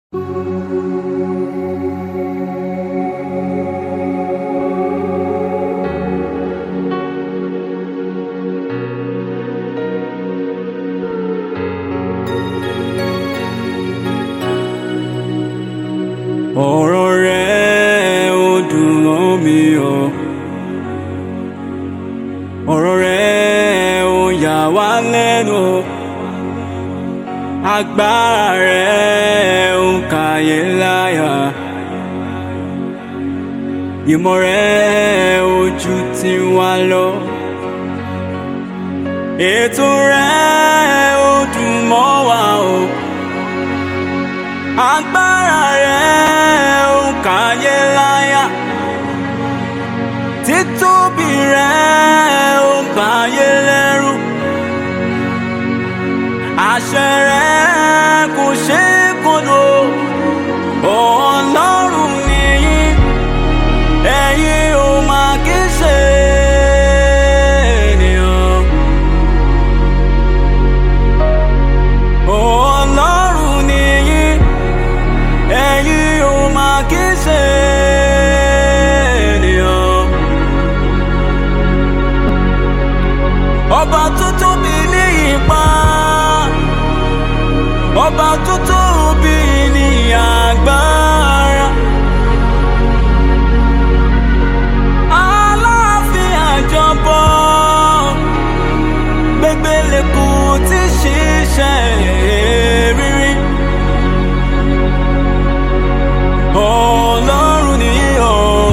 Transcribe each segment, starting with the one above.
ọ̀rọ̀ rẹ̀ ó dùn mọ́ mi o ọ̀rọ̀ rẹ̀ ó yà wá lẹ́nu o agbára rẹ̀ ó kàyé láyà ìmọ̀ rẹ̀ ó ju tiwa lọ ètò rẹ̀ ó dùn mọ́ wa o agbára rẹ̀ ó kàyé láyà títóbi rẹ̀ ó báyé lẹ́rù àṣẹ rẹ̀ kò ṣe é kọlù ọlọ́run nìyí ẹ̀yin ò máa kí ṣe ènìyàn. ọlọ́run nìyí ẹ̀yin ò máa kí ṣe ènìyàn. ọba tó tóbi ní ipá ọba tó tóbi ní agbára. aláàfin àjọbọ gbẹgbẹlẹkù tí ṣiṣẹ́ rírí. ọlọ́run ni ó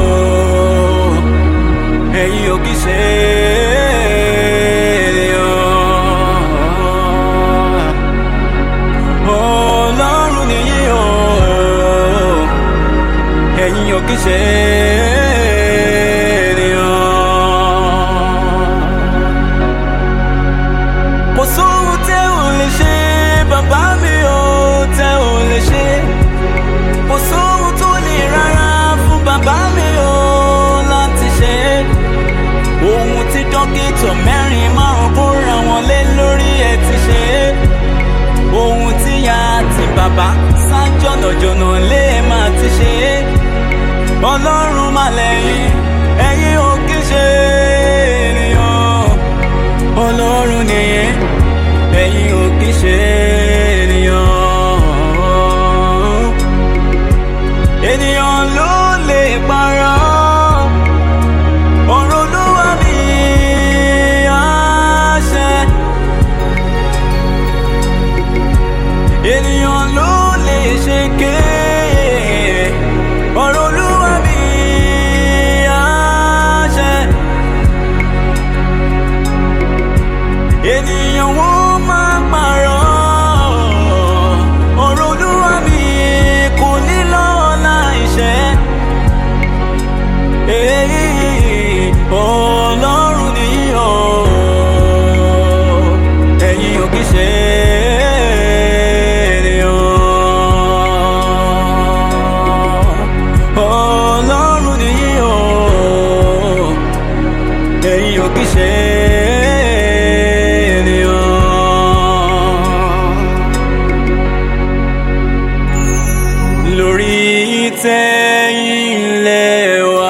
ẹ̀yin ò kì í ṣe ènìyàn. ọlọ́run ni ó ẹ̀yin ò kì í ṣe ènìyàn. kò sóhun tẹ́ ò lè ṣe bàbá mi ò tẹ́ ò lè ṣe kò sóhun tó lè rárá fún bàbá mi ò láti ṣe ohun tí dókítà mẹ́rin márùn kóra wọn lé lórí ẹ̀ ti ṣe ohun tí ya àti bàbá sá jọ̀nàjọ̀nà lé máa ti ṣe ọlọ́run mà lẹ́yìn ẹ̀yin ò kí ṣe ènìyàn ọlọ́run nìyẹn ẹ̀yin ò kí ṣe ènìyàn ènìyàn ló lè parọ́ ọ̀rọ̀ olúwa mi àṣẹ ènìyàn ló lè ṣe ké ọ̀rọ̀ olúwa mi àṣẹ ènìyàn wọ́n máa parọ́ ọ̀rọ̀ olúwa mi kò ní lọ́la ìṣẹ́ èyí ọlọ́run ni ó ẹ̀yin ò kì í ṣe ènìyàn ọlọ́run ni ó ẹ̀yin ò kì í ṣe ènìyàn lórí ìtẹ́ ilẹ̀ wa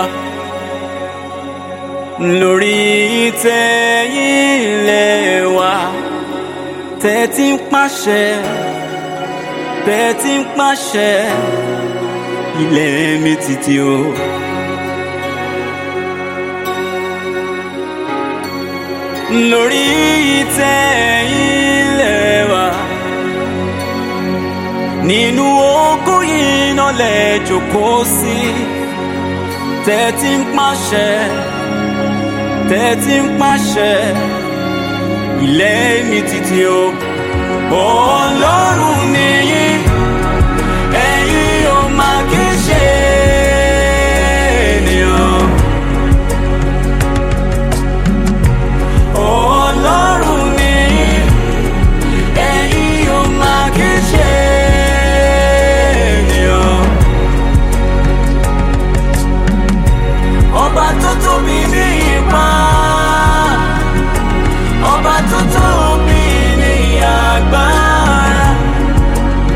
lórí ìtẹ́ ilẹ̀ wa tẹ́tí ń pàṣẹ tẹ́tí ń pàṣẹ ilẹ̀ mi títí o. lórí ìtẹ́ ilẹ̀ wa nínú ogún yìí náà lẹ jókòó sí tẹ́tí ń pàṣẹ tẹ́tí ń pàṣẹ ilẹ̀ mi títí o. ọlọ́run nìyí ẹ̀yin ò máa kí ṣe ènìyàn. ọlọ́run nìyí ẹ̀yin ò máa kí ṣe ènìyàn. ọba tó tóbi ní ipá ọba tó tóbi ní agbára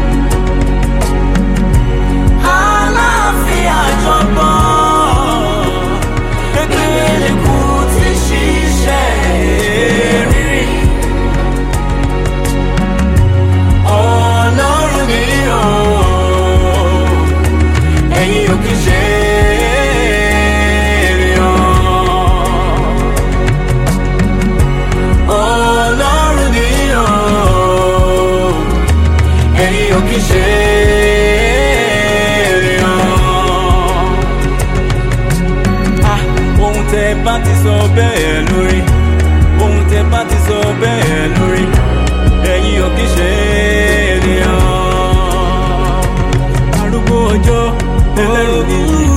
ọjọ́ ẹlẹ́rù nìyí.